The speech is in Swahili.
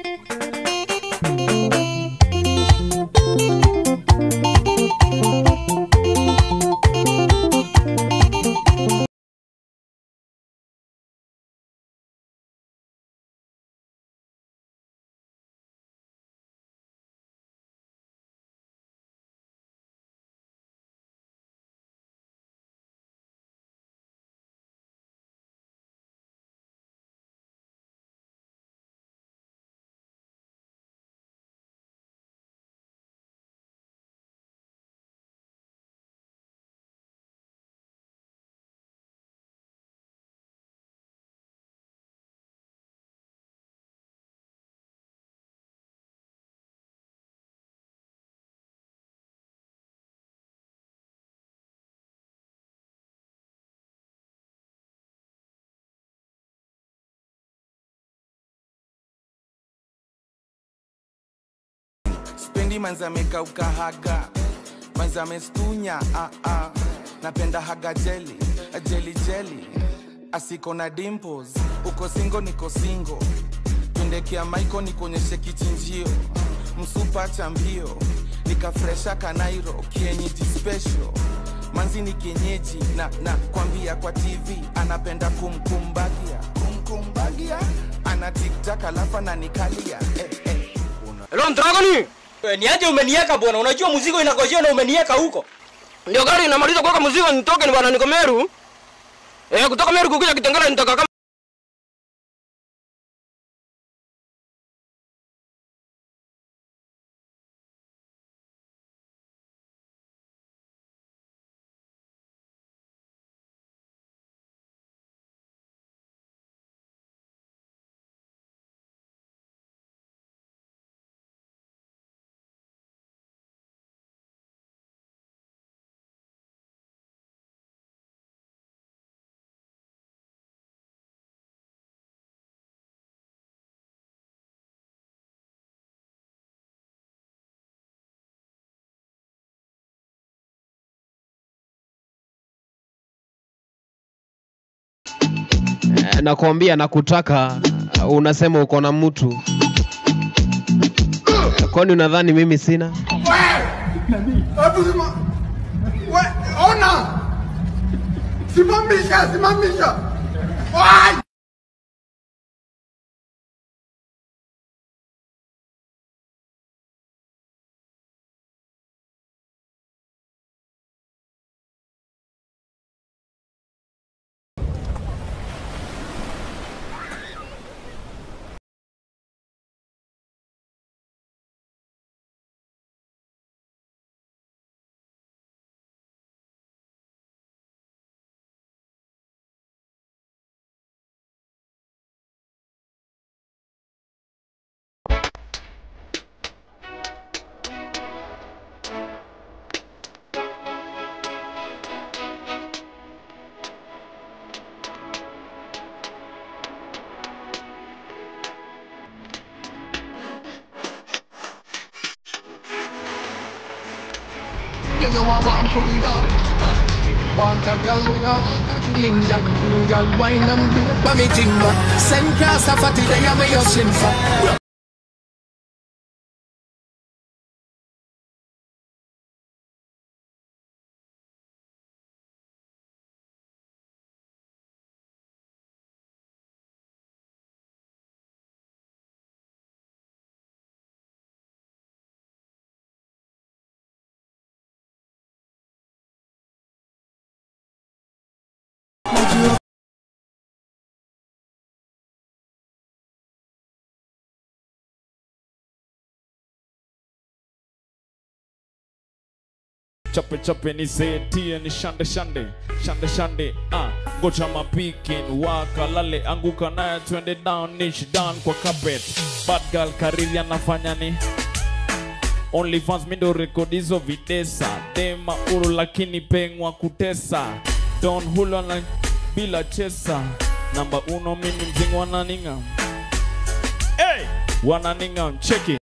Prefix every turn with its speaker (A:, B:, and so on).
A: Spendi manza amekauka haga manza amestunya ah, ah. napenda haga jeli jeli jeli asiko na dimples uko singo niko singo twendekea maiko nikuonyeshe kichinjio msupa cha mbio nikafresha kanairo kienyeji special manzi ni kienyeji na na kwambia kwa tv anapenda kumkumbagia kumkumbagia ana tiktak alafu ananikalia eh, eh.
B: Hello, Dragoni. Eh, Niaje umenieka bwana? Unajua mzigo inagojea na umenieka huko. Ndio gari inamaliza kuweka mzigo nitoke ni bwana niko Meru. Eh, kutoka Meru kukuja Kitengela nitaka kama
C: Eh, nakwambia nakutaka, unasema uko na mtu. Kwani unadhani mimi sina?
D: Hebu sima- we, ona simamisha simamisha Wai!
E: You know I want to be up. Want a girl with a ninja, girl wine and do for me timber. Send class a fatty day I'm your sin for.
F: chape chape ni setie ni shande shande shande shande ah ngoja mapikin waka lale anguka naye twende down niche down kwa carpet bad girl kariri anafanya ni only fans mindo rekodi hizo videsa dema uru lakini pengwa kutesa don hulo na bila chesa namba uno mini mzingo wananinga hey! wananinga cheki